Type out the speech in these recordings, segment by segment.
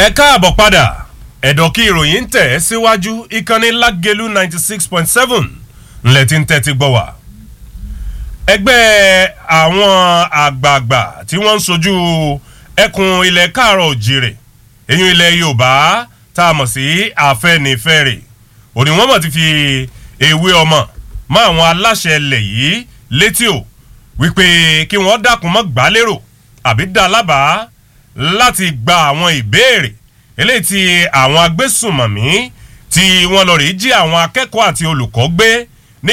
ẹ káàbọ̀ padà ẹ̀dọ̀ kí ìròyìn ń tẹ̀ ẹ́ síwájú ìkànnì lágẹ̀lú ninety six point seven ńlẹ̀ tí ń tẹ́tí gbọ́ wá. ẹgbẹ́ àwọn àgbààgbà tí wọ́n ń sojú ẹkùn ilẹ̀ káàrọ̀ òjìrè eyín ilẹ̀ yorùbá tá a mọ̀ sí àfẹnifẹ́re òní wọ́n mọ̀ ti fi ewé ọmọ mọ́ àwọn aláṣẹ ilẹ̀ yìí létí o wípé kí wọ́n dákun mọ́ gbálérò àbí dá lábàá láti gba àwọn ìbéèrè eléyìí tí àwọn agbésùnmọ̀mí tí wọ́n lọ rí jí àwọn akẹ́kọ̀ọ́ àti olùkọ́ gbé ní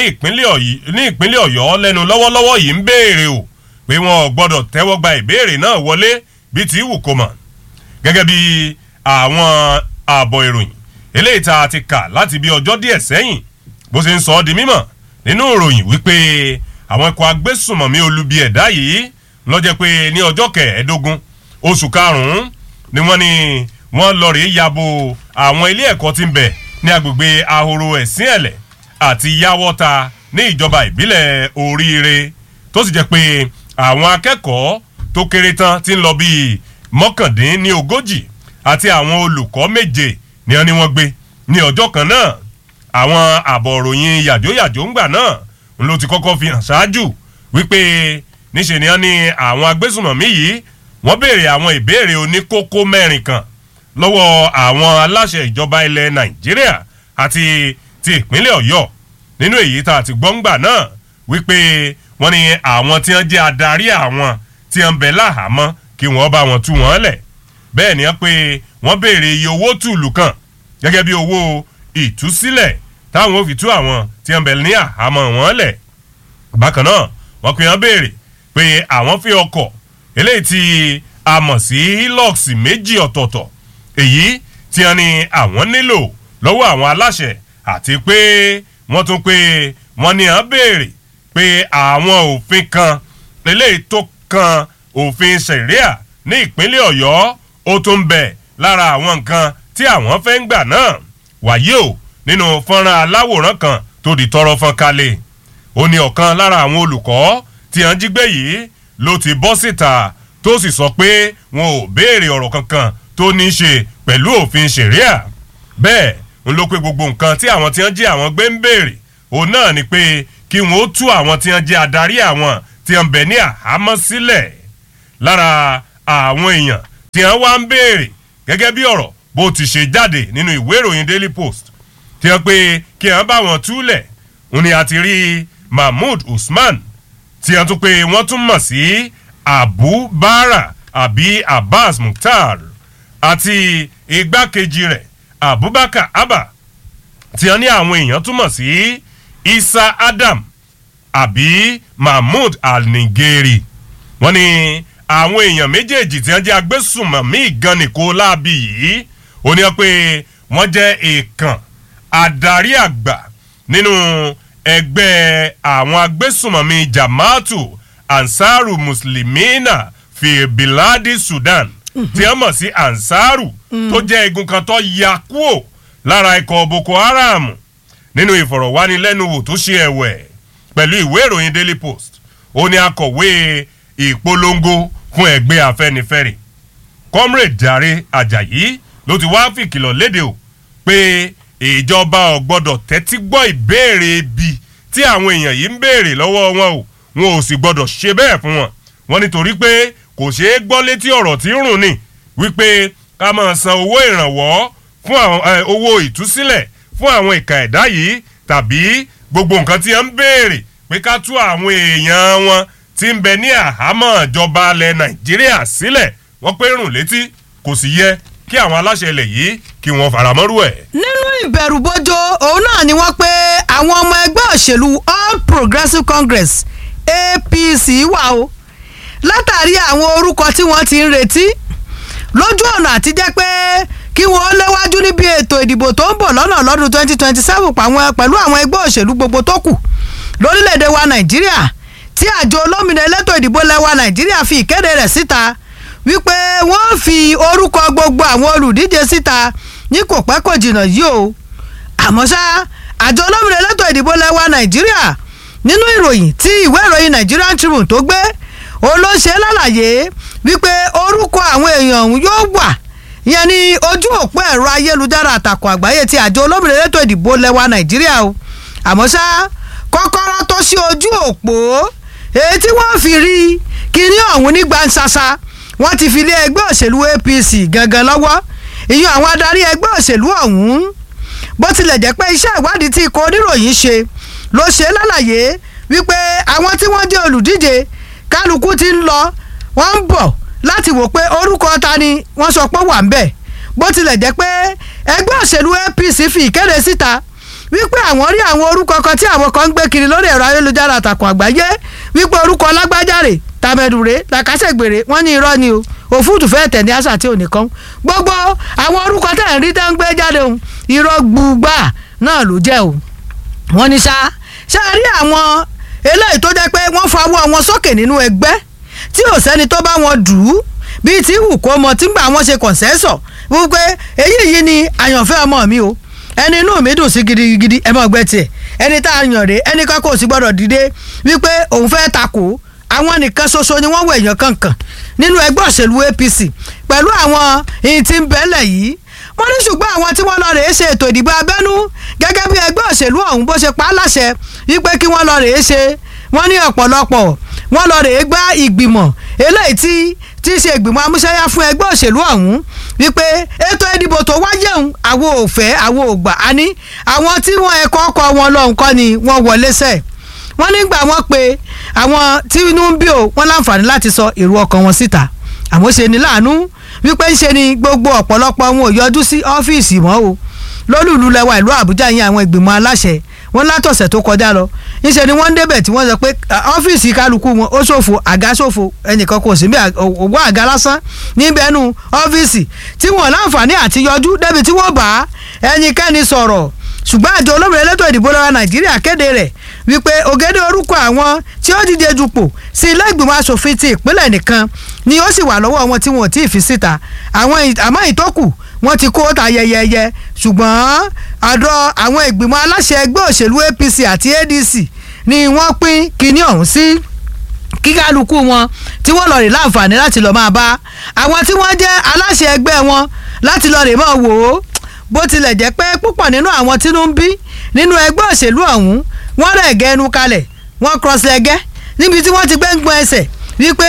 ìpínlẹ̀ ọ̀yọ́ lẹ́nu lọ́wọ́lọ́wọ́ yìí ń béèrè o pé wọn ò gbọ́dọ̀ tẹ́wọ́ gba ìbéèrè náà wọlé bíi ti wù kó mọ̀ gẹ́gẹ́ bí àwọn ààbọ̀ ìròyìn eléyìí tá a ti kà láti bí ọjọ́ díẹ̀ sẹ́yìn bó ṣe ń sọ ọ́ di mímọ̀ nínú ìròyìn wípé àwọn ikọ̀ agbésùnmọ̀mí olubi ẹ̀dá yìí lọ́jẹ́ pé ní ọjọ́ kẹẹ̀ẹ́dógún oṣù karùn-ún ni wọ́n ní wọ́n lọ rèé yabo àwọn ilé ẹ̀kọ́ tí ń bẹ̀ ní agbègbè ahoro ẹ̀sìn ẹ̀lẹ̀ àti yáwọ́ta ní ìjọba ìbílẹ̀ oríire tó sì jẹ́ pé àwọn akẹ́kọ̀ọ́ tó kéré tán ti ń lọ bíi mọ́kàndín ní ogójì àti àwọn olùkọ́ méje ni wọ́n ní wọ́n gbé ní ọjọ́ kan náà àwọn àbọ̀ òròyìn yàjóyàjó ńgbà náà ń ló ti kọ́kọ́ fi hàn ṣáájú wípé níṣe ni wọ́n ní àwọn agbésùnmọ̀mí yìí wọ́n béèrè àwọn ìbéèrè oníkókó mẹ́rin kan lọ́wọ́ àwọn aláṣẹ ìjọba ilẹ̀ nàìjíríà àti ti ìpínlẹ̀ ọ̀yọ́ nínú èyí tá a ti gbọ́ ńgbà náà wípé wọ́n ní àwọn tí wọ́n jẹ́ adarí àwọn tí wọ́n bẹ̀ láhàámọ́ kí wọ́n bá wọn tú wọn lẹ̀ bẹ́ẹ̀ ni wọ́n pé wọ́n béèrè iye owó tùlù kan gẹ́gẹ́ bí owó ìtúsílẹ̀ táwọn ò fi tú àwọn tí wọ́n bẹ̀ ní àhámọ́ wọn lẹ̀ bákan náà wọ́n pe wọ́n béèrè pé àwọn fi ọkọ̀ eléyìí tí a mọ̀ sí hilux méjì ọ̀tọ̀ọ̀tọ̀ èyí tí wọ́n ní àwọn nílò lọ́wọ́ àwọn aláṣẹ àti pé wọ́n tún pé wọ́n ní à ń béèrè pé àwọn òfin kan eléyìí tó kan òfin sẹ̀ríà ní ìpínlẹ̀ ọ̀yọ́ ó tún bẹ̀ lára àwọn nǹkan tí àwọn fẹ́ ń gbà náà wàyí o nínú fọ́nrán aláwòrán kan tó di tọrọ fọ́n kalẹ̀ ó ní ọ̀kan lára àwọn olùkọ́ tí wọ́n jí gbé yìí ló ti bọ́ síta tó sì sọ pé wọn ò béèrè ọ̀rọ̀ kankan tó ní í ṣe pẹ̀lú òfin ṣẹ̀ríà bẹ́ẹ̀ ń ló pé gbogbo nǹkan tí àwọn tí wọ́n jí àwọn gbé ń béèrè òun náà ni pé kí wọ́n ó tú àwọn tí wọ́n jẹ́ adarí àwọn tí wọ́n bẹ̀ ní àhámọ́ sílẹ̀ lára àwọn èèyàn tí wọ́n wá ń béèrè gẹ́gẹ́ bí ọ̀rọ̀ bó ti ṣe jáde nínú ìwé ìròyìn daily post tí wọ́n pé kí wọ́n bá wọn túlẹ̀ òun ni a ti rí mahmood usman tí wọ́n tún pé wọ́n tún mọ̀ sí abu bara àbí abbas mukhtar àti igbákejì rẹ̀ abubakar abba tí wọ́n ní àwọn èèyàn túmọ̀ sí isa adam àbí mahmood al-nigeri wọ́n ní àwọn èèyàn méjèèjì tí wọ́n jẹ́ agbésùnmọ̀mí ìgànnìkó láabi yìí ó ní pé wọ́n jẹ́ èèkàn adarí àgbà nínú ẹgbẹ́ àwọn agbésùnmọ̀mí jamaatu ansaru muslimina fi biladi sudan tí wọ́n mọ̀ sí ansaru tó jẹ́ igun kan tó ya kúò lára ikọ̀ boko haram nínú ìfọ̀rọ̀wánilẹ́nuwò tó ṣe ẹ̀wẹ̀ pẹ̀lú ìwé ìròyìn daily post ó ní akọ̀wé ìpolongo fún ẹgbẹ́ afẹ́nifẹ́re comrade jare ajayi ló ti wá fìkìlọ̀ léde o pé ìjọba ò gbọ́dọ̀ tẹ́tí gbọ́ ìbéèrè ibi tí àwọn èèyàn yìí ń béèrè lọ́wọ́ wọn o wọn ò sì gbọ́dọ̀ ṣe bẹ́ẹ̀ fún wọn wọn nítorí pé kò ṣeé gbọ́ létí ọ̀rọ̀ tí ń rùn ni wípé ká máa san owó ìrànwọ́ fún àwọn owó ìtúsílẹ̀ fún àwọn ìka ẹ̀dá yìí tàbí gbogbo nǹkan tí wọ́n ń béèrè pé ká tú àwọn èèyàn wọn tí ń bẹ ní àhámọ́ ìjọba alẹ́ nàìjíríà sílẹ̀ wọ́n pé rùn létí kò sì yẹ kí àwọn aláṣẹ ilẹ̀ yìí kí wọ́n faramọ́rú ẹ̀. nínú ìbẹ̀rùbojo òun náà ni wọ́n pé àwọn ọmọ ẹgbẹ́ òṣèlú all progressives congress apc wà o látàrí àwọn orúkọ tí wọ́n ti ń retí lójú ọ̀nà àti jẹ́ pé kí wọ́n léwájú níbi ètò ìdìbò tó ń bọ̀ lọ́nà lọ́dún 2027 pẹ̀lú àwọn ẹgbẹ́ òṣèlú gbogbo tó kù lórílẹ̀‐èdè wa nàìjíríà tí àjọ olómìnira elétò ìdìbò lẹ́wà nàìjíríà fi ìkéde rẹ̀ síta wípé wọ́n fi orúkọ gbogbo àwọn olùdíje síta ní kò pẹ́ kò jìnnà yìí o àmọ́ ṣá àjọ olómìnira elétò ìdìbò lẹ́wà nàìjíríà nínú ìròyìn tí ìwé ìròyìn nigerian tribune tó gbé olóṣè lálàyé wípé orúkọ àwọn èèyàn ọ̀hún yóò wà ìyẹn ní ojú òpó ẹ̀rọ ayélujára àtàkùn àgbáyé ti àjọ olómìnira elétò ìdìbò lẹ́wà nàìjíríà o àmọ́ ṣá kọ́kọ́rọ́ tó ṣí ojú òpó èyí tí wọ́n fi rí kíní ọ̀hún ní gbansasa wọ́n ti fi lé ẹgbẹ́ òṣèlú apc gangan lọ́wọ́ ìyẹn àwọn adarí ẹgbẹ́ òṣèlú ọ̀hún bó tilẹ̀ jẹ́ pé iṣẹ́ ìwádìí tí ikọ̀ oníròyìn ṣe ló ṣe lálàyé wípé àwọn tí wọ́n jẹ́ olùdíje kálukú ti ń lọ wọ́n ń bọ̀ láti wò pé orúkọ ta ni wọ́n sọ pé wà ń bẹ̀ bó tilẹ̀ jẹ́ pé ẹgbẹ́ òṣèlú apc fi ìkéde síta wípé àwọn rí àwọn orúkọ kan tí àwọn kan ń gbé kiri lórí ẹ̀rọ ayélujára àtàkùn àgbáyé wípé orúkọ lágbájáre tàmẹ̀dùrẹ́ làkàṣègbèrè wọ́n ní irọ́ ni o òfúùtù fẹ́ẹ́ tẹ̀ ní àṣà tí ò nìkan gbogbo àwọn orúkọ tẹ̀ ń rí tẹ́ ń gbé jáde o irọ́ gbùgbà náà ló jẹ́ o wọ́n ní ṣá ṣá rí àwọn eléyìí tó jẹ́ pé wọ́n fawọ́ wọn sókè nínú ẹgbẹ́ tí ò sẹ́ni tó bá wọn dù ú bíi tí wù kó mọ tí ń gbà wọ́n ṣe kọ̀ǹsẹ́sọ̀ wípé èyí yìí ni àyànfẹ́ ọmọ mi o ẹni inú mi dùn sí gidigidi ẹ mọ̀ gbẹ́ tiẹ̀ ẹni tá a yàn rè ẹni kan kò sí gbọ́dọ̀ dìde wípé òun fẹ́ takò àwọn nìkan ṣoṣo ni wọ́n wọ èèyàn kankan nínú ẹgbẹ́ òṣèlú APC pẹ̀lú àwọn ìyìn tí ń bẹ́lẹ̀ yìí wọ́n ní ṣùgbọ́n àwọn tí wọ́n lọ rèé ṣe ètò ìdìbò abẹ́nú gẹ́gẹ́ bí ẹgbẹ́ òṣèlú ọ̀hún bó ṣe pa á láṣẹ wípé kí wọ́n lọ rèé ṣe wọ́n ní ọ̀pọ̀lọpọ̀ wọ́n lọ rèé gbá ìgbìmọ̀ eléyìí tí tí í ṣe ìgbìmọ̀ amúṣẹ́yá fún ẹgbẹ́ òṣèlú ọ̀hún wípé ètò ìdìbò tó wáyé òun àwo òfẹ́ àwo ògbà á ní àwọn tí wọ́n ẹ̀kọ́ ọkọ̀ wọn lọ́hùn kọ́ ni wọ́n wọlé sẹ́ẹ̀ wọ́n nígbà wọ́n pe àwọn tí inú ń bí o wọ́n láǹfààní láti sọ èrò ọkàn wọn síta àmọ́ ṣe ni láàánú wípé ń ṣe ni gbogbo ọ̀pọ̀lọpọ̀ wọn ò yọjú sí ọ́fíìsì mọ́ o lólùlù lẹwa ìlú àbújá yín àwọn ìgbìmọ̀ aláṣẹ wọn látọ̀sẹ̀ tó kọjá lọ ńṣe ni wọ́n ń débẹ̀ tí wọ́n sọ pé ọ́fíìsì kálukú wọn ó ṣòfò àga ṣòfò ẹnìkan kò sí bí òwò àga lásán níbẹ̀ nù ọ́fíìsì tí wọ́n láǹfààní àti yọjú débi tí wọ́n bá ẹnikẹ́ni sọ̀rọ̀ ṣùgbọ́n àjọ olómìnira elétò ìdìbò lọ́wọ́ nàìjíríà kéde rẹ̀ wípé ògèdè orúkọ àwọn tí ó díje dupò sí ilé ìgbìmọ̀ asòfin ti ìpínlẹ̀ nìkan ni ó sì wà lọ́wọ́ wọn tí wọn ò tí ì fi síta àwọn àmọ́ ìtókù wọn ti kó ta yẹyẹyẹ ṣùgbọ́n àdọ̀ àwọn ìgbìmọ̀ aláṣẹ ẹgbẹ́ òṣèlú APC àti ADC ni wọ́n pín kinní ọ̀hún sí kíkálukú wọn tí wọ́n lọ rè láǹfààní láti lọ́ọ́ máa bá àwọn tí wọ́n jẹ́ aláṣẹ ẹgbẹ́ wọn láti lọ rè máa wò ó bó tilẹ̀ jẹ́ pé púpọ̀ nínú àwọn tínú ń bí nínú ẹgbẹ́ òṣèlú ọ̀hún wọ́n rẹ̀ gẹ́ ẹnu kalẹ̀ wọ́n cross lẹ́gẹ́ níbi tí wọ́n ti gbé ń gbọ́n ẹsẹ̀ wípé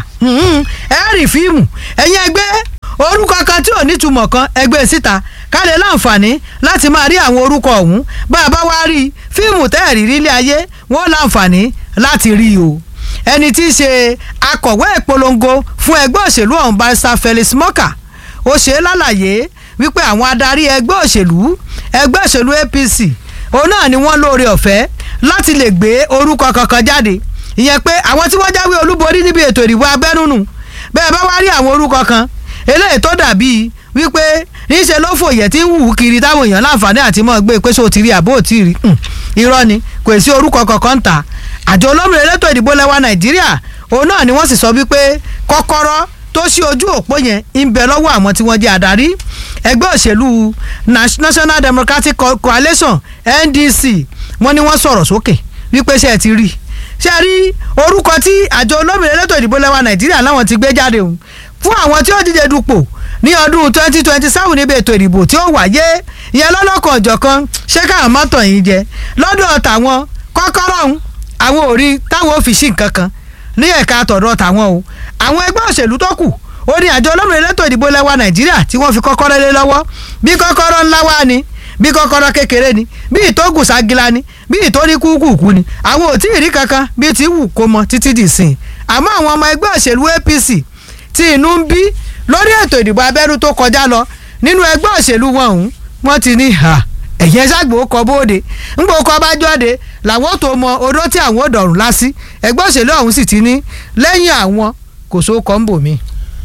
ẹ rí fíìmù ẹ̀yin ẹgbẹ́ orúkọ kan tí ò nítumọ̀ kan ẹgbẹ́ síta ká lè láǹfààní láti máa rí àwọn orúkọ ọ̀hún bá a bá wá rí fíìmù tẹ́ẹ̀rí rílé ayé wọ́n láǹfààní láti rí o ẹni tí í ṣe akọ̀wé ìpolongo fún ẹgbẹ́ òṣèlú ọ̀hún barrister Felix Morka ó ṣe é lálàyé wípé àwọn adarí ẹgbẹ́ òṣèlú ẹgbẹ́ òṣèlú APC òun náà ni wọ́n lóore ọ̀fẹ́ láti lè gbé orúkọ kankan jáde ìyẹn pé àwọn tí wọ́n jáwé olúborí níbi ètò ìdìbò abẹ́núnú bẹ́ẹ̀ bá wá rí àwọn orúkọ kan eléyìí tó dàbí wípé níṣẹ́ ló fòyẹ̀ tí ń wù kiri táwọn èèyàn láǹfààní àti mọ́ gbé pé sóò ti rí àbó tí rí irọ́ ni kò sí orúkọ kankan ta àjọ olómìnira elétò ìdìbò lẹ́wà nàìjíríà òun náà ni wọ́n sì sọ wípé kọ́kọ́rọ́ tó ṣí ojú òpó yẹn ń bẹ lọ́wọ́ àwọn tí wọ́n jẹ́ adarí ẹgbẹ́ òṣèlú National Democratic Coalition NDC wọ́n ní wọ́n sọ̀rọ̀ sókè wípé ṣe ti rí ṣe rí orúkọ tí àjọ olómìnira elétò ìdìbò lẹ́wà nàìjíríà láwọn ti gbé jáde òun fún àwọn tí ó díje dupò ní ọdún twenty twenty seven níbi ètò ìdìbò tí ó wáyé ìyẹn lọ́lọ́kan ọ̀jọ̀kan ṣé káwọn mọ́tò yìí jẹ lọ́dọ̀ tàwọn kọ́kọ́rọ́ ọ̀hún àwọn ò rí táwọn ò fi sí nǹkan kan ní ẹ̀ka àtọ̀dọ̀ tàwọn o àwọn ẹgbẹ́ òṣèlú tó kù ó ní àjọ olómìnira elétò ìdìbò lẹ́wà nàìjíríà tí wọ́n fi kọ́kọ́rọ́ lé lọ́wọ́ bí kọ́kọ́rọ́ ńlá wá ni bí kọ́kọ́rọ́ kékeré ni bí ìtógùn ságila ni bí ìtórí kúkúkú ni àwọn ò tí ì rí kankan bí ti wù kó mọ títí dì sìn àmọ́ àwọn ọmọ ẹgbẹ́ òṣèlú APC tí inú ń bí lórí ètò ìdìbò abẹ́rú tó kọjá lọ nínú ẹgbẹ́ òṣèlú wọn ọ̀hún wọ́n ti ní ha ẹ̀yẹ ṣàgbó kọ bóde ńgbò kọ bá jáde làwọn tó mọ odó tí àwọn ò dọ̀rùn lásì ẹgbẹ́ òṣèlú ọ̀hún sì ti ní lẹ́yìn àwọn kò sóò kọ́ ń bò mí.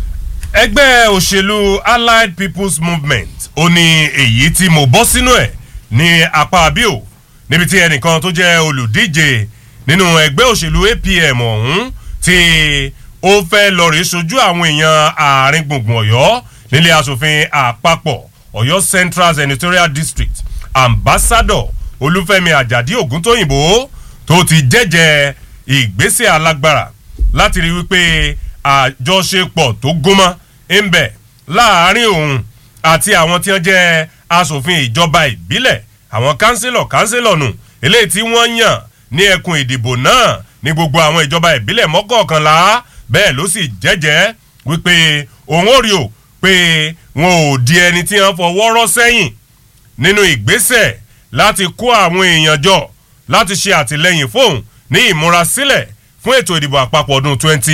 ẹgbẹ́ òṣèlú Allied People's Movement ó ní èyí tí mo bọ́ sínú ẹ̀ ní apá abíò níbi tí ẹnìkan tó jẹ́ olùdíje nínú ẹgbẹ́ òṣèlú APM ọ̀hún tí ó fẹ́ lọ rèé sojú àwọn èèyàn àárín gbùngbùn ọ̀yọ́ nílé asòfin àpapọ̀ ọ̀yọ́ Central Senatorial District ambassador olúfẹ́mi àjàdí ògúntóyìnbó tó ti jẹ́jẹ́ ìgbésẹ̀ alágbára láti rí wípé àjọṣepọ̀ tó gúnmọ́ ń bẹ láàárín òun àti àwọn tí wọ́n jẹ́ asòfin ìjọba ìbílẹ̀ àwọn kánsílọ̀ kánsílọ̀ nù eléyìí tí wọ́n yàn ní ẹkùn ìdìbò náà ní gbogbo àwọn ìjọba ìbílẹ̀ mọ́kọ̀ọ̀kanlá bẹ́ẹ̀ ló sì jẹ́jẹ́ wípé òun ò rí o pé wọn ò di ẹni tí wọ́n fọwọ́ rọ́ sẹ́yìn nínú ìgbésẹ̀ láti kó àwọn èèyàn jọ láti ṣe àtìlẹyìn fóun ní ìmúrasílẹ̀ fún ètò ìdìbò àpapọ̀ ọdún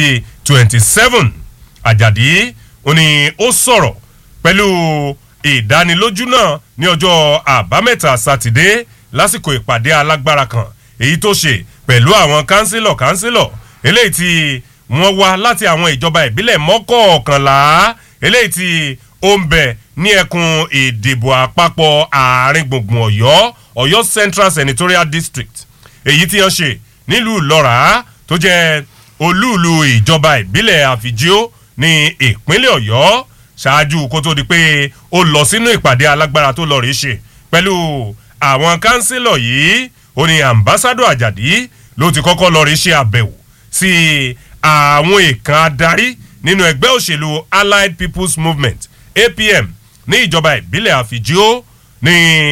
2027 àjàdí ó ní ó sọ̀rọ̀ pẹ̀lú ìdánilójú náà ní ọjọ́ àbámẹ́ta sátidé lásìkò ìpàdé alágbára kan èyí tó ṣe pẹ̀lú àwọn kánsílọ̀ kánsílọ̀ eléyìí tí wọ́n wá láti àwọn ìjọba ìbílẹ̀ mọ́kọ̀ọ̀kànlá eléyìí tí ó ń bẹ ní ẹkùn ìdìbò àpapọ̀ àárín gbùngbùn ọ̀yọ́ ọ̀yọ́ central senatorial district èyí tí wọ́n ṣe nílùú lọ́ra tó jẹ́ olúùlú ìjọba ìbílẹ̀ àfìjíó ní ìpínlẹ̀ ọ̀yọ́ ṣáájú kó tó di pé ó lọ sínú ìpàdé alágbára tó lọ rí ṣe pẹ̀lú àwọn kánsílọ̀ yìí ó ní ambassadọ àjàdí ló ti kọ́kọ́ lọ rí ṣe àbẹ̀wò sí àwọn èèkàn adarí nínú ẹgbẹ́ òṣèlú allied people's movement apm ní ìjọba ìbílẹ̀ àfìjíó ní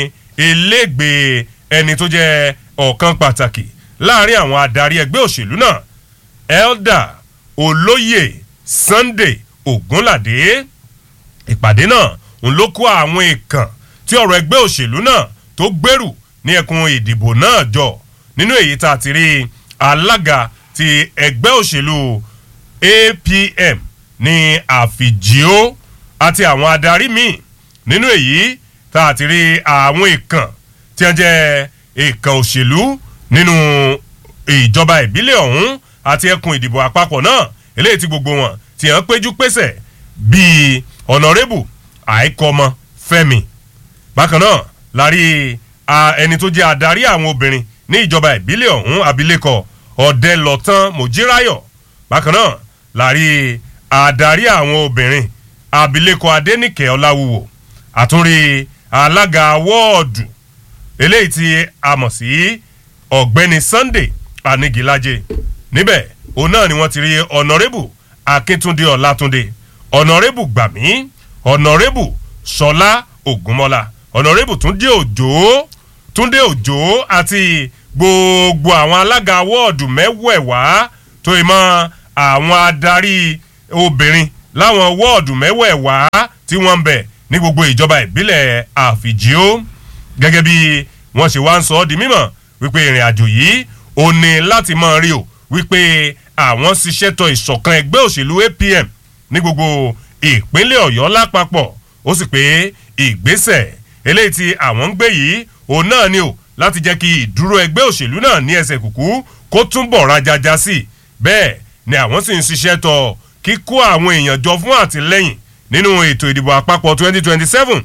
ilégbèé ẹni tó jẹ́ ọ̀kan pàtàkì láàrin àwọn adarí ẹgbẹ́ òṣèlú náà elder olóyè sunday ogunlade ìpàdé náà ń ló kó àwọn èèkàn tí ọ̀rọ̀ ẹgbẹ́ òṣèlú náà tó gbèrú ní ẹkùn ìdìbò náà jọ nínú èyí tá a ti rí alága ti ẹgbẹ́ òṣèlú apm ní àfìjíó àti àwọn adarí míì nínú èyí tá a ti rí àwọn èèkàn tí wọ́n jẹ́ èèkàn òṣèlú nínú ìjọba ìbílẹ̀ ọ̀hún àti ẹkùn ìdìbò àpapọ̀ náà eléyìí tí gbogbo wọn ti hàn péjú pésẹ̀ bíi ọ̀nàrẹ́bù àìkọ́mọ fẹ́mi bákan náà la rí ẹni tó jẹ́ adarí àwọn obìnrin ní ìjọba ìbílẹ̀ ọ̀hún abilékọ ọ̀dẹ́lọ̀tán mojírayọ̀ bákan náà la rí adarí àwọn obìnrin abilékọ adẹ́nìkẹ́ ọláwúwo àtúnrí alága wọ́ọ̀dù eléyìí tí a mọ̀ sí ọ̀gbẹ́ni sunday anigilaje níbẹ̀ òun náà ni wọ́n ti rí ọ̀nàrẹ́bù akíntúndé ọ̀làtúndé ọ̀nàrẹ́bù gbàmí ọ̀nàrẹ́bù sọlá ògúnmọ́lá ọ̀nàrẹ́bù túndé òjò túndé òjò àti gbogbo àwọn alága wọ́ọ̀dù mẹ́wẹ̀ẹ̀wá tó ì mọ́ àwọn adarí obìnrin láwọn wọ́ọ̀dù mẹ́wẹ̀ẹ̀wá tí wọ́n ń bẹ̀ ní gbogbo ìjọba ìbílẹ̀ àfìjíó gẹ́gẹ́ bí wọ́n ṣe wá ń sọ ọ́ di mímọ̀ wípé ìrìn àjò yìí ò ní láti mọ̀ rí o wípé àwọn ṣiṣẹ́ tọ ìṣọ̀kan ẹgbẹ́ òṣèlú apm ní gbogbo ìpínlẹ̀ ọ̀yọ́ lápapọ̀ ó sì pé ìgbésẹ̀ eléyìí tí àwọn ń gbé yìí òun náà ni o láti jẹ́ kí ìdúró ẹgbẹ́ òṣèlú náà ní ẹsẹ̀ kùkú kó túnbọ̀ rajaja sí i bẹ́ẹ̀ ni àwọn sì ń ṣiṣẹ́ tọ kíkó àwọn èèyàn jọ fún àtìlẹ́yìn nínú ètò ìdìbò àpapọ̀ 2027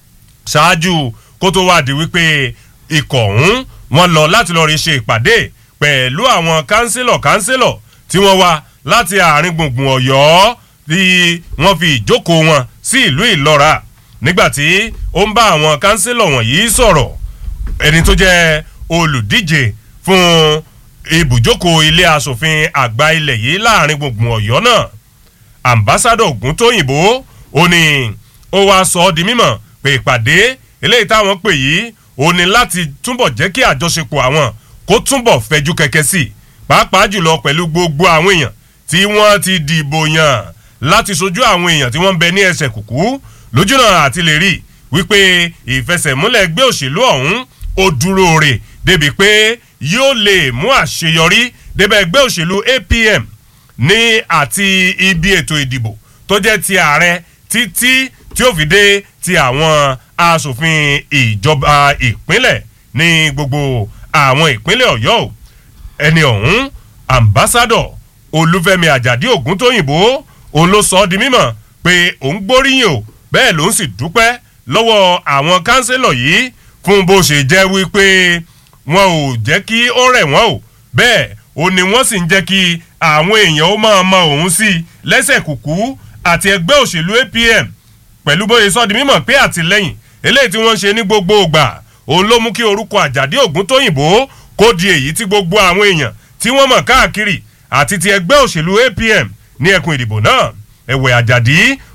ṣáájú kó tó wá di wípé ikọ̀ ọ̀hún wọn lọ láti lọ́ọ́ rí ṣe ìpàdé pẹ̀lú àwọn kánsílọ̀ kánsílọ̀ tí wọ́n wá láti àárín gbùngbùn ọ̀yọ́ tí wọ́n fi ìjókòó wọn sí ìlú ìlọ́ra nígbàtí ó ń bá àwọn kánsílọ̀ wọ̀nyí sọ̀rọ̀ ẹni tó jẹ́ olùdíje fún ibùjókòó ilé asòfin àgbà ilẹ̀ yìí láàrin gbùngbùn ọ̀yọ́ náà ambassadọ ògúntóyìnbó ó ní ó wá sọ ọ́ di mímọ̀ pé ìpàdé eléyìí táwọn pè yìí ó ní láti túbọ̀ jẹ́ kí àjọṣepọ̀ àwọn kó túbọ̀ fẹjú kẹ̀kẹ́ sí i pàápàá jùlọ pẹ̀lú gbogbo àwọn èèyàn tí wọ́n ti dìbò yàn láti sojú àwọn èèyàn tí wọ́n ń bẹ ní ẹsẹ̀ kùkú lójúnà àti lè rí wípé ìfẹsẹ̀múlẹ̀ ẹgbẹ́ òṣèlú ọ̀hún ó dúró rè débi pé yóò lè mú àṣeyọrí débẹ̀ ẹgbẹ́ òṣèlú apm ní àti ibi ètò ìdìbò tó jẹ́ ti ààrẹ títí tí ó fi dé ti àwọn asòfin ìjọba ìpínlẹ̀ ní gbogbo àwọn ìpínlẹ̀ ọ̀yọ́ ẹni ọ̀hún ambassadọ olúfẹ́mi àjàdí ògúntóyìnbó òun ló sọ ọ́ di mímọ̀ pé òun gbóríyìn o bẹ́ẹ̀ ló ń sì dúpẹ́ lọ́wọ́ àwọn kánsílọ̀ yìí fún bó ṣe jẹ́ wípé wọn ò jẹ́ kí ó rẹ̀ wọ́n o bẹ́ẹ̀ ó ní wọ́n sì ń jẹ́ kí àwọn èèyàn ó máa mọ òun sí i lẹ́sẹ̀ kùkú àti ẹgbẹ́ òṣèlú apm pẹ̀lú bóyá sọ di mímọ̀ pé àtìlẹ́yìn eléyìí tí wọ́n ń ṣe ní gbogbo ògbà òun ló mú kí orúkọ àjàdí ògúntóyìnbó kó di èyí tí gbogbo àwọn èèyàn tí wọ́n mọ̀ káàkiri àti ti ẹgbẹ́ òṣèlú apm ní ẹkùn ìdìbò náà ẹ̀wẹ̀ àjàdí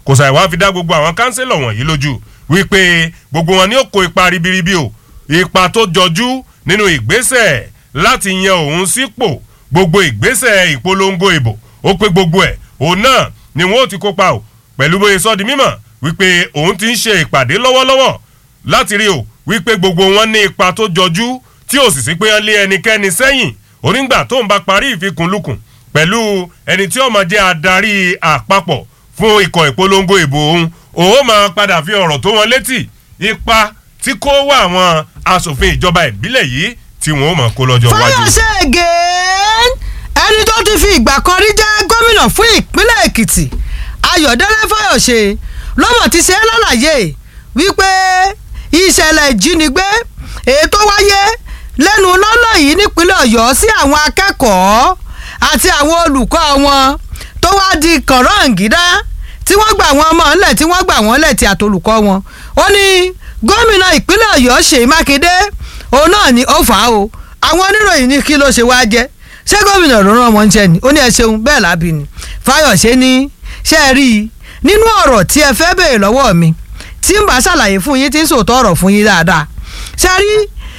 kò sàì wá fi dá gbogbo àwọn kánsílọ̀ wọ̀nyí lójú wípé gbogbo wọn ni ó kó ipa ribiribi o ipa tó jọjú nínú ìgbésẹ̀ láti yan òun sípò gbogbo ìgbésẹ̀ ìpolongo ìbò ó pé gbogbo ẹ̀ òun náà ni wọn ó ti kópa o pẹ̀lú bóyá sọ́ di mímọ̀ wípé òun ti ń ṣe ìpàdé lọ́wọ́lọ́wọ́ láti rí o wípé gbogbo wọn ní ipa tó jọjú tí ò sì sí pé wọ́n lé ẹnikẹ́ni sẹ́yìn onígbà tó ń bá parí ìfikùnlukùn pẹ̀lú ẹni tí ó máa jẹ́ adarí àpapọ̀ fún ikọ̀ ìpolongo ìbò òun òun máa padà fi ọ̀rọ̀ tó wọn létí ipa tí kò wá àwọn asòfin ìjọba ìbílẹ̀ yìí tí wọ́n ó máa kó lọ́jọ́ iwájú. fayose again ẹni tó ti fi ìgbà kan rí jẹ́ gómìnà fún ìpínlẹ̀ èkìtì ayọ̀dẹ́lẹ́ fayose lọ́mọ̀ ti ṣe é lálàyé wípé ìṣẹ̀lẹ̀ ìjínigbé èyí tó wáyé lẹ́nu lọ́lọ́ yìí nípínlẹ̀ ọ̀yọ́ sí àwọn akẹ́kọ̀ọ́ àti àwọn olùkọ́ wọn tó wá di kànrọ́ǹgídá tí wọ́n gbà wọ́n mọ́ ńlẹ̀ tí wọ́n gbà wọ́n lẹ̀ tí àtolùkọ́ wọn ó ní gómìnà ìpínlẹ̀ ọ̀yọ́ ṣèyí mákindé òun náà ni ó fà á o àwọn oníròyìn ní kí ló ṣe wá jẹ́ ṣé gómìnà ló rán ọmọ ń jẹ ni ó ní ẹ ṣeun bẹ́ẹ̀ lábì ni fáyọ̀ṣe ní ṣe é rí i nínú ọ̀rọ̀ tí ẹ fẹ́ béèrè lọ́wọ́ mi tí ń bá ṣàlàyé fún yín tí ń sòótọ́ ọ̀rọ̀ fún yín dáadáa ṣe rí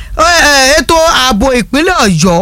ètò ààbò ìpínlẹ̀ ọ̀yọ́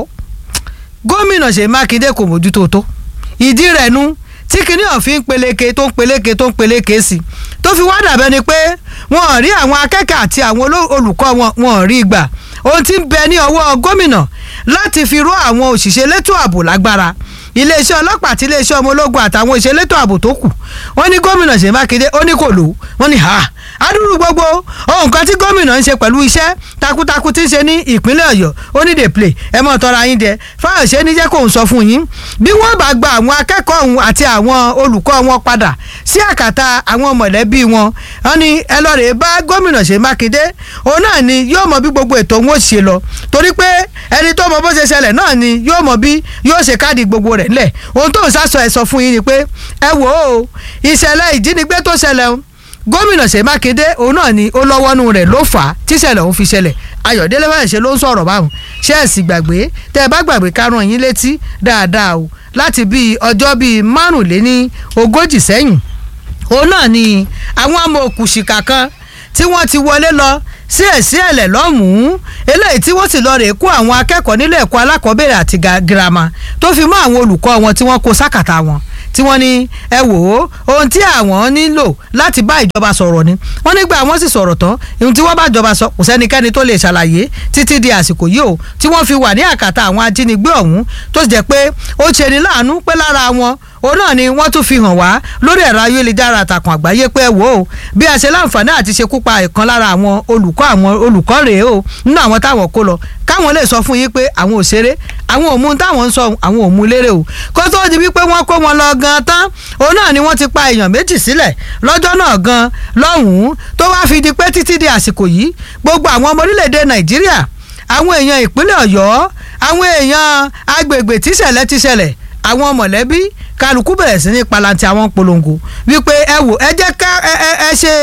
gómìnà ṣèyí mákindé kò mójútó tó ìdí rẹ̀ nu tí kinní ọ̀fin ń peléke tó ń peléke tó ń peléke sí tó fi wá dàbẹ́ ni pé wọn ò rí àwọn akẹ́kọ̀ọ́ àti àwọn olùkọ́ wọn wọn ò rí gbà ohun tí ń bẹ ní ọwọ́ gómìnà láti fi ró àwọn òṣìṣẹ́ elétò ààbò lágbára iléeṣẹ́ ọlọ́pàá àti iléeṣẹ́ ọmọ ológun àtàwọn òṣìṣẹ́ elétò ààbò tó kù wọ́n ní gómìnà ṣèyí mákindé ó ní kò lò wọ́n ní ha adúrú gbogbo ohun kan tí gómìnà ń ṣe pẹ̀lú iṣẹ́ takuntakun tí ń ṣe ní ìpínlẹ̀ ọ̀yọ́ ó ní dey play ẹ mọ̀ tọ́ra yín jẹ fáyọ̀ṣe ní jẹ́ kó ń sọ fún yín bí wọ́n bá gba àwọn akẹ́kọ̀ọ́ ọ̀hún àti àwọn olùkọ́ wọn padà sí àkàtà àwọn mọ̀lẹ́bí wọn wọ́n ní ẹ lọ rèé bá gómìnà ṣe mákindé òun náà ni yóò mọ bí gbogbo ètò òun ó ṣe lọ torí pé ẹni tó mọ bó ṣe ṣẹlẹ̀ náà ni yóò mọ bí yóò ṣe káàdì gbogbo rẹ̀ ńlẹ̀ ohun tó ń sásọ ẹ̀ sọ fún yín ni pé ẹ wò ó ìṣẹ̀lẹ̀ ìjínigbé tó ṣẹlẹ̀ o gómìnà ṣe mákindé òun náà ni ó lọ́wọ́nú rẹ̀ ló fà á tíṣẹ̀lẹ̀ òun fi ṣẹlẹ̀ ayọ̀délé báyìí ṣe ló ń sọ̀rọ̀ báwọn ṣé ẹ̀ sì gbàgbé tẹ́ ẹ bá gbàgbé kárùn yín létí dáadáa o láti bíi ọjọ́ bíi márùnléní ogójì sẹ́yìn òun náà ni àwọn amòòkùnṣìkà kan tí wọ́n ti wọlé lọ sí ẹ̀sí ẹ̀lẹ̀ lọ́mùú eléyìí tí wọ́n sì lọ rè kó àwọn akẹ́kọ̀ọ́ nílé ẹ̀kọ́ alákọ̀ọ́bẹ̀rẹ̀ àti girama tó fi mọ́ àwọn olùkọ́ wọn tí wọ́n kó sákàtà wọn tí wọ́n ní ẹ wò ó ohun tí àwọn nílò láti bá ìjọba sọ̀rọ̀ ni wọ́n nígbà wọ́n sì sọ̀rọ̀ tán ohun tí wọ́n bá ìjọba sọ kò sẹ́nikẹ́ni tó lè ṣàlàyé títí di àsìkò yìí o tí wọ́n fi wà ní àkàtà àwọn ajínigbé ọ̀hún tó sì jẹ́ pé ó ṣe ní láàánú pé lára wọn òun náà ni wọ́n tún fi hàn wá lórí ẹ̀rọ ayélujára àtàkùn àgbáyé pé ẹ wò ó bí a ṣe láǹfààní àti ṣekú pa ìkan lára àwọn olùkọ́ àwọn olùkọ́ rèé o nínú àwọn táwọn kó lọ káwọn lè sọ fún yín pé àwọn ò ṣeré àwọn ò mú táwọn ń sọ àwọn ò mú lérè o kó tó di wípé wọ́n kó wọn lọ gan tán òun náà ni wọ́n ti pa èèyàn méjì sílẹ̀ lọ́jọ́ náà gan lọ́hùn-ún tó wá fi di pé títí di àsìkò yìí gbogbo àwọn ọmọ orílẹ̀-èdè nàìjíríà àwọn èèyàn ìpínlẹ̀ ọ̀yọ́ àwọn èèyàn agbègbè tíṣẹ̀lẹ̀ tíṣẹ̀lẹ̀ àwọn mọ̀lẹ́bí kálukú bẹ̀rẹ̀ sí ní palanti àwọn polongo wípé ẹ wò ẹ jẹ́ ká ẹ ẹ ẹ ṣe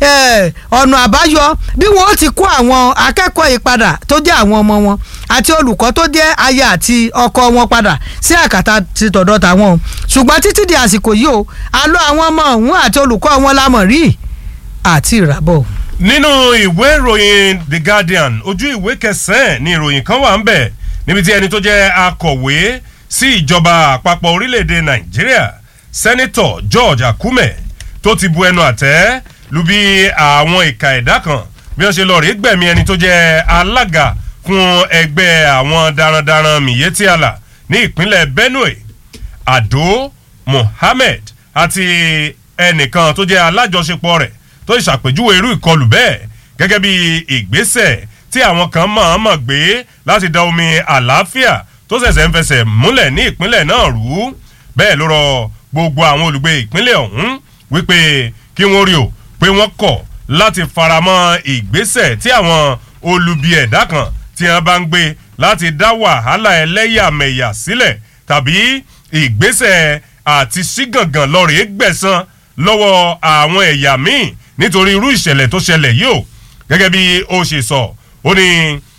ọ̀nà àbáyọ bí wọ́n ó ti kó àwọn akẹ́kọ̀ọ́ yìí padà tó jẹ́ àwọn ọmọ wọn àti olùkọ́ tó jẹ́ aya àti ọkọ wọn padà sí àkàtà ti tọ̀dọ̀ tàwọn o ṣùgbọ́n títí di àsìkò yìí o àlọ́ àwọn ọmọ ọ̀hún àti olùkọ́ wọn lámọ̀ rí àti ìràbọ̀. nínú ìwé ìròyìn the guardian ojú ìwé kẹsàn-án ni ìròyìn kan wà ń bẹ̀ níbi tí ẹni tó jẹ́ akọ̀wé sí ìjọba àpapọ̀ orílẹ̀-èdè nàìjíríà sẹ́nitọ̀ george akume tó ti bu ẹnu àtẹ́ lu bí àwọn ìka ẹ̀dá kan bí wọ́n ṣe lọ rí gbẹ̀mí ẹni tó jẹ́ alága fún ẹgbẹ́ àwọn darandaran miyetti allah ní ìpínlẹ̀ benue ado mohammed àti ẹnìkan tó jẹ́ alájọṣepọ̀ rẹ̀ tó ṣàpèjúwe irú ìkọlù bẹ́ẹ̀ gẹ́gẹ́ bí ìgbésẹ̀ tí àwọn kan mọ̀ọ́mọ̀ gbé láti da omi àlàáfíà tó ṣẹ̀ṣẹ̀ ń fẹsẹ̀ múlẹ̀ ní ìpínlẹ̀ náà rú bẹ́ẹ̀ ló rọ gbogbo àwọn olùgbé ìpínlẹ̀ ọ̀hún wípé kí wọ́n rí o pé wọ́n kọ̀ láti faramọ́ ìgbésẹ̀ tí àwọn olubi ẹ̀dá kan tí wọ́n bá ń gbé láti dá wàhálà ẹlẹ́yàmẹ̀yà sílẹ̀ tàbí ìgbésẹ̀ àti sígàngàn lọ́rẹ̀ẹ́ gbẹ̀san lọ́wọ́ àwọn ẹ̀yà míì nítorí irú ìṣẹ̀lẹ̀ tó ṣẹlẹ̀ yìí o gẹ́gẹ́ bí ó ṣe sọ ó ní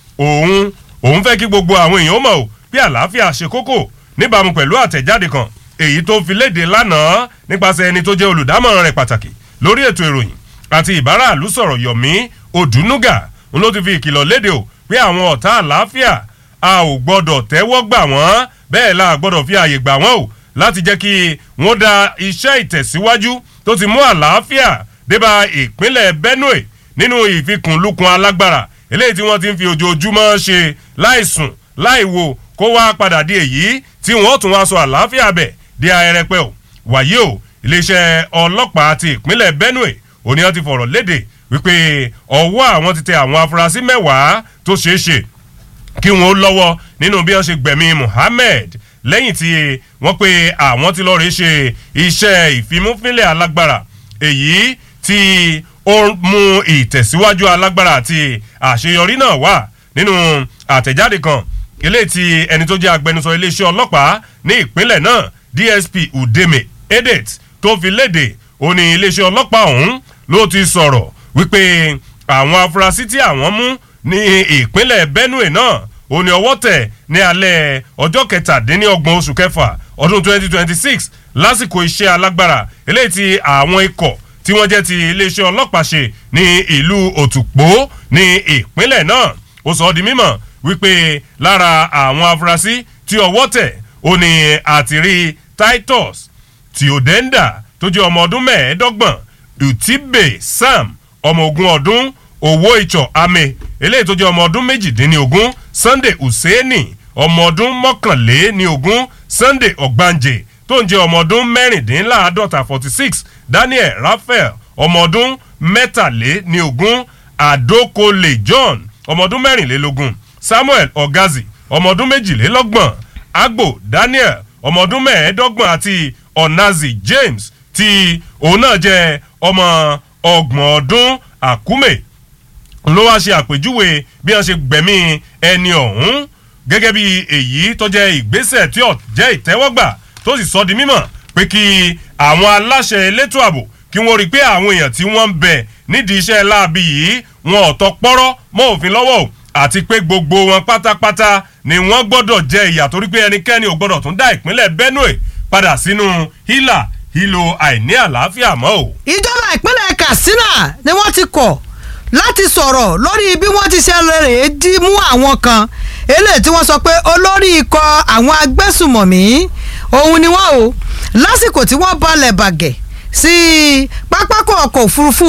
òun òun fẹ́ kí gbogbo àwọn èèyàn mọ̀ o bí àlàáfíà ṣe kókó níbàámu pẹ̀lú àtẹ̀jáde kan èyí tó fi léde lánàá nípasẹ̀ ẹni tó jẹ́ olùdámọ̀ràn rẹ̀ pàtàkì lórí ètò ìròyìn àti ìbáraàlú sọ̀rọ̀ Yomi Odunuga n ló ti fi ìkìlọ̀ léde o pé àwọn ọ̀tá àlàáfíà a ò gbọ́dọ̀ tẹ́wọ́ gbà wọ́n bẹ́ẹ̀ la gbọ́dọ̀ fi àyè gbà wọ́n o láti jẹ́ kí wọ́n da iṣẹ́ ìtẹ̀síwájú tó ti mú àlàáfíà débà ìpínlẹ̀ Benue nínú ìfikùnlukùn alágbára eléyìí tí wọ́n ti ń fi ojoojúmọ́ ṣe láìsùn láìwo kó wá padà di èyí tí wọ́n tún wá sọ àlàáfíà bẹ̀ di ahẹ́rẹ́pẹ́ o wàyí o iléeṣẹ́ ọlọ́pàá ti ìpínlẹ̀ Benue òní wọ́n ti fọ̀rọ̀ léde wípé ọwọ́ àwọn ti tẹ àwọn afurasí mẹ́wàá tó ṣeé ṣe kí wọ́n lọ́wọ́ nínú bí wọ́n ṣe gbẹ̀mí Muhammed lẹ́yìn tí wọ́n pe àwọn ti lọ́ọ́ rí ṣe iṣẹ́ ìfimúfínlẹ̀ alágbára èyí tí ó mú ìtẹ̀síwájú alágbára àti àṣeyọrí náà wà nínú àtẹ̀jáde kan eléyìí tí ẹni tó jẹ́ agbẹnusọ iléeṣẹ́ ọlọ́pàá ní ìpínlẹ̀ náà DSP Udeme Edet tó fi léde ó ní iléeṣẹ́ ọlọ́pàá ọ̀hún ló ti sọ̀rọ̀ wípé àwọn afurasí tí àwọn mú ní ìpínlẹ̀ Benue náà ó ní ọwọ́ tẹ̀ ní alẹ́ ọjọ́ kẹtàdínlọ́gbọ̀n oṣù kẹfà ọdún 2026 lásìkò iṣẹ́ alágbára eléyìí tí àwọn ikọ̀ tí wọ́n jẹ́ ti iléeṣẹ́ ọlọ́pàá ṣe ní ìlú Òtùpó ní ìpínlẹ̀ náà ó sọ ọ́ di mímọ̀ wípé lára àwọn afurasí tí ọwọ́ tẹ̀ ó ní àtìrí Titus Theodenda tó jẹ́ ọmọ ọdún mẹ́ẹ̀ẹ́dọ́gbọ̀n Utibe Sam ọmọ ogun ọdún owó ìtsọ̀ ame eléyìí tó jẹ́ ọmọ ọdún méjìdínlógún Sunday Hussaini ọmọ ọdún mọ́kànléníogún Sunday Ọ̀gbànjẹ tó ń jẹ́ ọmọ ọdún mẹ́rìndínláàádọ́ta forty six Daniel Raphael ọmọ ọdún mẹ́tàléníogún Adokole John ọmọ ọdún mẹ́rìnlélógún Samuel Ogazi ọmọ ọdún méjìlélọ́gbọ̀n Agbo Daniel ọmọ ọdún mẹ́ẹ̀ẹ́dọ́gbọ̀n àti Onazi James tí òun náà jẹ́ ọmọ ọgbọ̀n ọdún Akume ló wá ṣe àpèjúwe bí wọ́n ṣe gbẹ̀mí ẹni ọ̀hún gẹ́gẹ́ bí èyí tó jẹ́ ìgbésẹ̀ tí ó jẹ́ ìtẹ́wọ́gbà tó sì sọ di mímọ̀ pé kí àwọn aláṣẹ elétò ààbò kí wọ́n rí i pé àwọn èèyàn tí wọ́n ń bẹ nídìí iṣẹ́ láabi yìí wọn ò tọ́ pọ́rọ́ mọ́ òfin lọ́wọ́ o àti pé gbogbo wọn pátápátá ni wọ́n gbọ́dọ̀ jẹ ìyà torí pé ẹnikẹ́ni ò gbọ́dọ̀ tún dá ìpínlẹ̀ Benue padà sínú hílà hílò àìní àlàáfíà mọ́ o. ìjọba ìpínlẹ̀ Katsina ni wọ́n ti kọ̀ láti sọ̀rọ̀ lórí bí wọ́n ti ṣe rèé dí mú àwọn kan eléyìí tí wọ́n sọ pé olórí ikọ̀ àwọn agbésùmọ̀mí òun ni wọ́n o lásìkò tí wọ́n balẹ̀ bàgẹ́ sí pápákọ̀ ọkọ̀ òfurufú